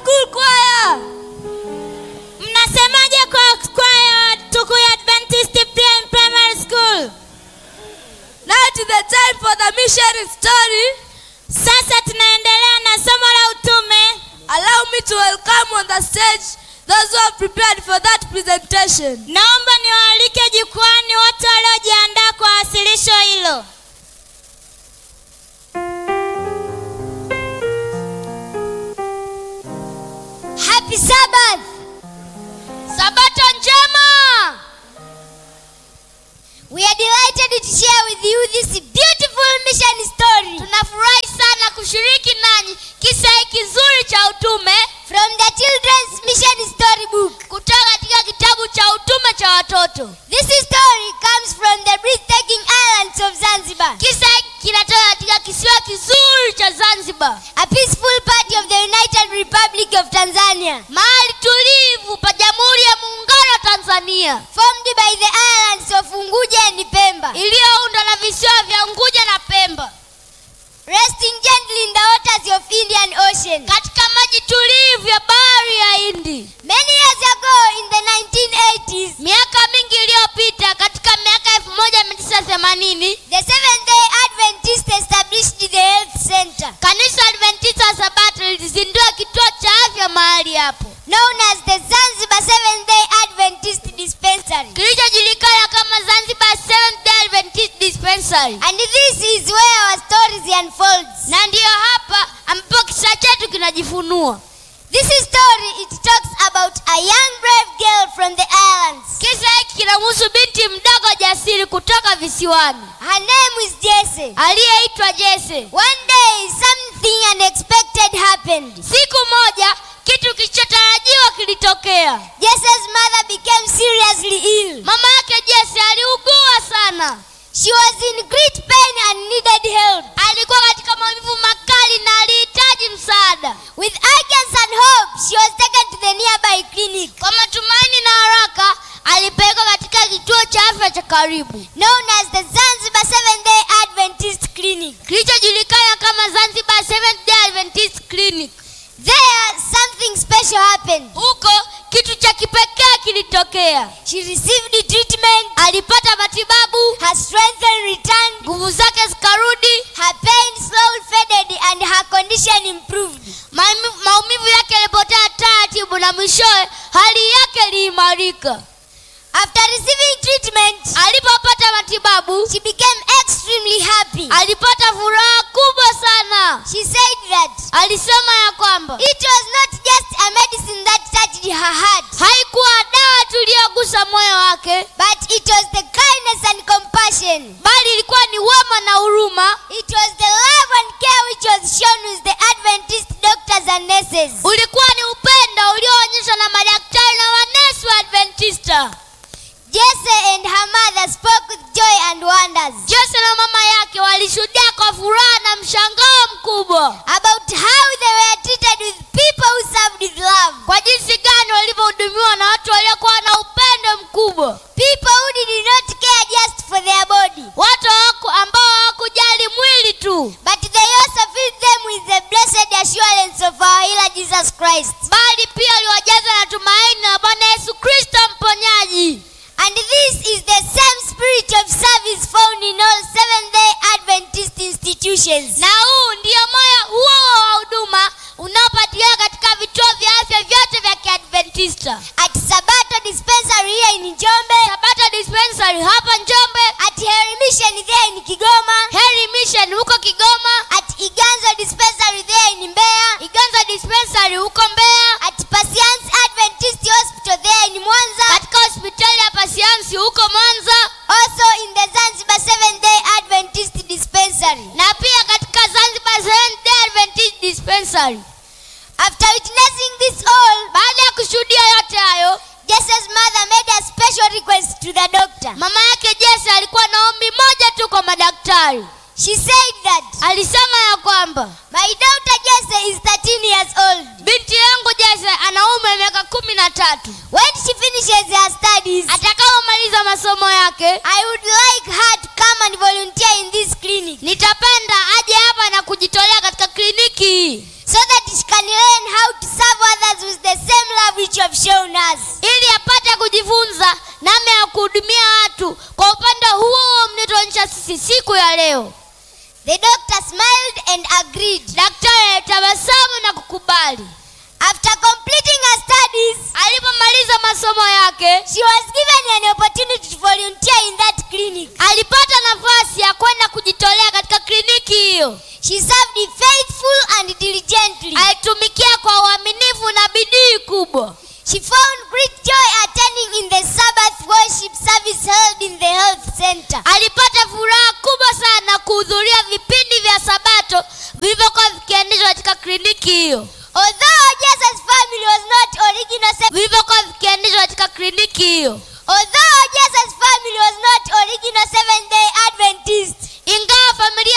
school choir. mnasemaje kwa kwaya tukuyu adventist Prim- primary school Now it is the time for the missionary story. sasa tunaendelea na somo la utume Allow me to welcome on the stage those who have prepared for that presentation. naomba niwaalike jukwani wote waliojiandaa kwa wasilisho hilo Happy Sabbath. Sabato njema. We are delighted to share with you this beautiful mission story. Tunafurahi sana kushiriki nanyi kisa hiki kizuri cha utume from the children's mission story book. Kutoka katika kitabu cha utume cha watoto. This story comes from the breathtaking islands of Zanzibar. Kisa hiki kinatoka katika kisiwa kizuri cha Zanzibar. A peaceful part of the United Republic of Tanzania. Mahali tulivu pa Jamhuri ya Muungano wa Tanzania. Formed by the islands of Unguja and Pemba. Iliyoundwa na visiwa vya Unguja na Pemba. Resting gently in the waters of Indian Ocean. Katika maji tulivu ya bahari ya Hindi. Many years ago in the 1980s. Miaka mingi iliyopita katika miaka 1980. The Seventh Day Adventist established the health center. Kanisa Adventista wa Sabato lilizindua kituo cha afya mahali hapo. Known as the Zanzibar Seventh Day Adventist Dispensary. Kilichojulikana kama Zanzibar Seventh Day Adventist Dispensary. And this is where our stories unfolds. Na ndiyo hapa ambapo kisa chetu kinajifunua. This story it talks about a young brave girl from the islands. Kisa hiki kinamhusu binti mdogo jasiri kutoka visiwani. Her name is Jesse. Aliyeitwa Jesse. One day something unexpected happened. Siku moja kitu kilichotarajiwa kilitokea. Jesse's mother became seriously ill. Mama yake Jesse aliugua sana. She was in great pain and needed help. Alikuwa katika maumivu makali na alihitaji msaada. With urgency and hope, she was taken to the nearby clinic. Kwa matumaini na haraka, alipelekwa katika kituo cha afya cha karibu. Known as the Zanzibar Seventh Day Adventist Clinic. Kilichojulikana kama Zanzibar Seventh Day Adventist Clinic. There something special happened. Huko kitu cha kipekee kilitokea. She received the treatment. Alipata matibabu. Her strength returned. Nguvu zake zikarudi. Her pain slowly faded and her condition improved. Maumivu, maumivu yake yalipotea taratibu na mwishowe hali yake iliimarika. After receiving treatment, alipopata matibabu, she became extremely happy. Alipata furaha kubwa sana. She said that alisema ya kwamba it was not just a medicine that touched her heart. Haikuwa dawa tu iliyogusa moyo wake, but it was the kindness and compassion. Bali ilikuwa ni wema na huruma. It was the love and care which was shown with the Adventist doctors and nurses. Ulikuwa ni upendo ulioonyeshwa na madaktari na manesi wa Adventista. Jesse and her mother spoke with joy and wonders. Jesse na mama yake walishuhudia kwa furaha na mshangao mkubwa about how they were treated with people who served with love. Kwa jinsi gani walivyohudumiwa na watu waliokuwa na upendo mkubwa. People who did not care just for their body. Watu hawaku- ambao hawakujali mwili tu. But they also filled them with the blessed assurance of our healer Jesus Christ. Bali pia waliwajaza na tumaini la Bwana Yesu Kristo mponyaji. And this is the same spirit of service found in all Seventh-day Adventist institutions. Na huu ndio moyo huo wa huduma unaopatikana katika vituo vya afya vyote vya Kiadventista. At Sabato Dispensary here in Njombe. Sabato Dispensary hapa Njombe. At Heri Mission there in Kigoma. Heri Mission huko Kigoma. At Iganzo Dispensary there in Mbeya. Iganzo Dispensary huko Mbeya. At Pasiansi Adventist Hospital there in Mwanza. Katika hospitali ya Pasiansi huko Mwanza. Also in the Zanzibar Seventh Day Adventist Dispensary. Na pia katika Zanzibar Seventh Day Adventist Dispensary. After witnessing this all, baada ya kushuhudia yote hayo, Jesse's mother made a special request to the doctor. Mama yake Jesse alikuwa na ombi moja tu kwa madaktari. She said that alisema ya kwamba my daughter Jesse is 13 years old. Binti yangu Jesse ana umri wa miaka kumi na tatu. When she finishes her studies, atakapomaliza masomo yake, I would like her to come and volunteer in this clinic. Nitapenda aje hapa na kujitolea katika kliniki hii so that she can learn how to serve other love which you have shown us. ili apate kujifunza namna ya kuhudumia watu kwa upande huo mlituonyesha sisi siku ya leo The doctor smiled and agreed. daktari alitabasamu na kukubali After completing her studies, alipomaliza masomo yake she was given an opportunity to volunteer in that clinic. alipata nafasi ya kwenda kujitolea katika kliniki hiyo She served faithful and diligently. alitumikia kwa uaminifu na bidii kubwa She found great joy attending in the Sabbath worship service held in the health center. alipata furaha kubwa sana kuhudhuria vipindi vya sabato vilivyokuwa vikiendeshwa katika kliniki hiyo Although Jesus' family was not original, se- vilivyokuwa vikiendeshwa katika kliniki hiyo although Jesus' family was not original Seventh Day Adventist, ingawa familia